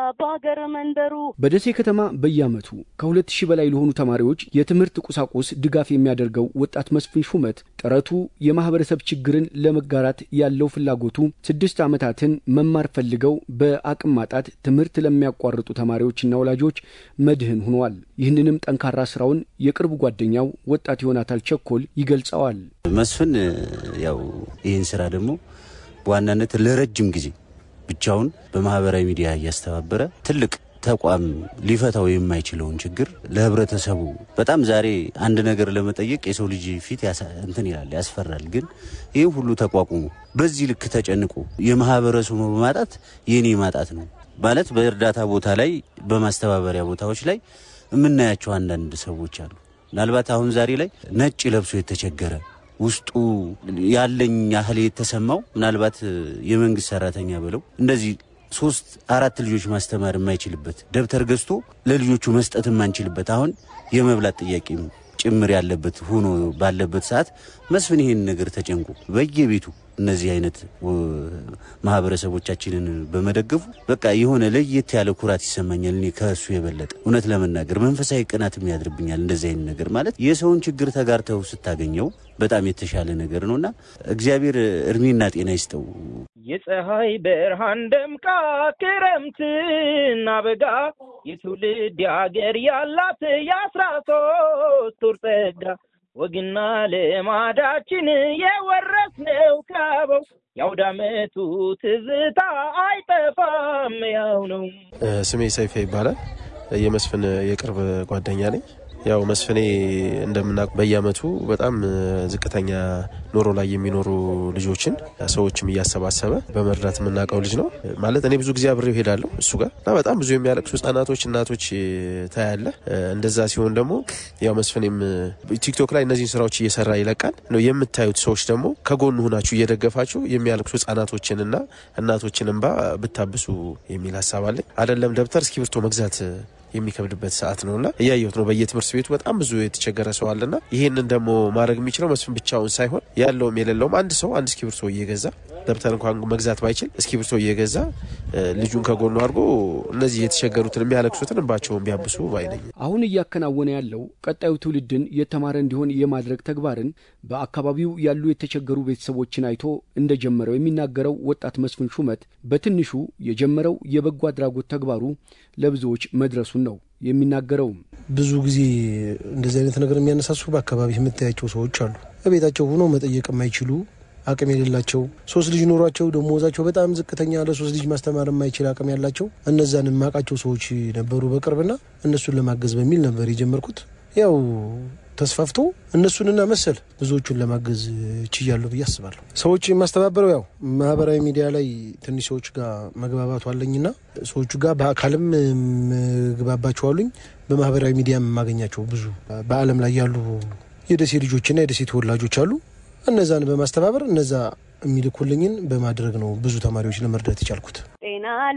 በሀገር መንደሩ በደሴ ከተማ በየዓመቱ ከሁለት ሺህ በላይ ለሆኑ ተማሪዎች የትምህርት ቁሳቁስ ድጋፍ የሚያደርገው ወጣት መስፍን ሹመት ጥረቱ የማህበረሰብ ችግርን ለመጋራት ያለው ፍላጎቱ ስድስት ዓመታትን መማር ፈልገው በአቅም ማጣት ትምህርት ለሚያቋርጡ ተማሪዎችና ወላጆች መድህን ሆኗል። ይህንንም ጠንካራ ስራውን የቅርብ ጓደኛው ወጣት ዮናታል ቸኮል ይገልጸዋል። መስፍን ያው ይህን ስራ ደግሞ በዋናነት ለረጅም ጊዜ ብቻውን በማህበራዊ ሚዲያ እያስተባበረ ትልቅ ተቋም ሊፈታው የማይችለውን ችግር ለህብረተሰቡ በጣም ዛሬ አንድ ነገር ለመጠየቅ የሰው ልጅ ፊት እንትን ይላል ያስፈራል። ግን ይህ ሁሉ ተቋቁሞ በዚህ ልክ ተጨንቆ የማህበረሰቡ ማጣት የኔ ማጣት ነው ማለት በእርዳታ ቦታ ላይ በማስተባበሪያ ቦታዎች ላይ የምናያቸው አንዳንድ ሰዎች አሉ። ምናልባት አሁን ዛሬ ላይ ነጭ ለብሶ የተቸገረ ውስጡ ያለኝ ያህል የተሰማው ምናልባት የመንግስት ሰራተኛ ብለው እንደዚህ ሶስት አራት ልጆች ማስተማር የማይችልበት ደብተር ገዝቶ ለልጆቹ መስጠት የማንችልበት አሁን የመብላት ጥያቄ ጭምር ያለበት ሆኖ ባለበት ሰዓት መስፍን ይሄን ነገር ተጨንቆ በየቤቱ እነዚህ አይነት ማህበረሰቦቻችንን በመደገፉ በቃ የሆነ ለየት ያለ ኩራት ይሰማኛል። እኔ ከእሱ የበለጠ እውነት ለመናገር መንፈሳዊ ቅናትም ያድርብኛል። እንደዚህ አይነት ነገር ማለት የሰውን ችግር ተጋርተው ስታገኘው በጣም የተሻለ ነገር ነውና እግዚአብሔር እድሜና ጤና ይስጠው። የፀሐይ ብርሃን ደምቃ ክረምትና በጋ የትውልድ የሀገር ያላት የአስራ ሶስት ወር ጸጋ ወግና ልማዳችን የወረስነው ካበው የአውደ ዓመቱ ትዝታ አይጠፋም ያው ነው። ስሜ ሰይፌ ይባላል። የመስፍን የቅርብ ጓደኛ ነኝ። ያው መስፍኔ እንደምናውቅ በየአመቱ በጣም ዝቅተኛ ኑሮ ላይ የሚኖሩ ልጆችን ሰዎችም እያሰባሰበ በመርዳት የምናውቀው ልጅ ነው። ማለት እኔ ብዙ ጊዜ አብሬው ሄዳለሁ እሱ ጋር እና በጣም ብዙ የሚያለቅሱ ህጻናቶች፣ እናቶች ታያለ። እንደዛ ሲሆን ደግሞ ያው መስፍኔም ቲክቶክ ላይ እነዚህን ስራዎች እየሰራ ይለቃል ነው የምታዩት ሰዎች ደግሞ ከጎኑ ሁናችሁ እየደገፋችሁ የሚያለቅሱ ህጻናቶችንና እናቶችን እንባ ብታብሱ የሚል ሀሳብ አለኝ። አይደለም ደብተር እስክሪብቶ መግዛት የሚከብድበት ሰዓት ነውና እያየሁት ነው። በየትምህርት ቤቱ በጣም ብዙ የተቸገረ ሰው አለና ይህንን ደግሞ ማድረግ የሚችለው መስፍን ብቻውን ሳይሆን ያለውም የሌለውም አንድ ሰው አንድ እስክሪብቶ እየገዛ ደብተር እንኳን መግዛት ባይችል እስክሪብቶ እየገዛ ልጁን ከጎኑ አድርጎ እነዚህ የተቸገሩትን የሚያለቅሱትን እንባቸውን ቢያብሱ ባይነኝ። አሁን እያከናወነ ያለው ቀጣዩ ትውልድን የተማረ እንዲሆን የማድረግ ተግባርን በአካባቢው ያሉ የተቸገሩ ቤተሰቦችን አይቶ እንደጀመረው የሚናገረው ወጣት መስፍን ሹመት በትንሹ የጀመረው የበጎ አድራጎት ተግባሩ ለብዙዎች መድረሱን ነው የሚናገረውም። ብዙ ጊዜ እንደዚህ አይነት ነገር የሚያነሳሱ በአካባቢ የምታያቸው ሰዎች አሉ። በቤታቸው ሆኖ መጠየቅ የማይችሉ አቅም የሌላቸው ሶስት ልጅ ኖሯቸው ደሞዛቸው በጣም ዝቅተኛ ለሶስት ልጅ ማስተማር የማይችል አቅም ያላቸው እነዛን የማውቃቸው ሰዎች ነበሩ በቅርብና እነሱን ለማገዝ በሚል ነበር የጀመርኩት። ያው ተስፋፍቶ እነሱንና መሰል ብዙዎቹን ለማገዝ ችያለሁ ብዬ አስባለሁ። ሰዎች የማስተባበረው ያው ማህበራዊ ሚዲያ ላይ ትንሽ ሰዎች ጋር መግባባቱ አለኝና ሰዎቹ ጋር በአካልም መግባባቸው አሉኝ። በማህበራዊ ሚዲያ የማገኛቸው ብዙ በዓለም ላይ ያሉ የደሴ ልጆችና የደሴ ተወላጆች አሉ። እነዛን በማስተባበር እነዛ የሚልኩልኝን በማድረግ ነው ብዙ ተማሪዎች ለመርዳት የቻልኩት። ጤና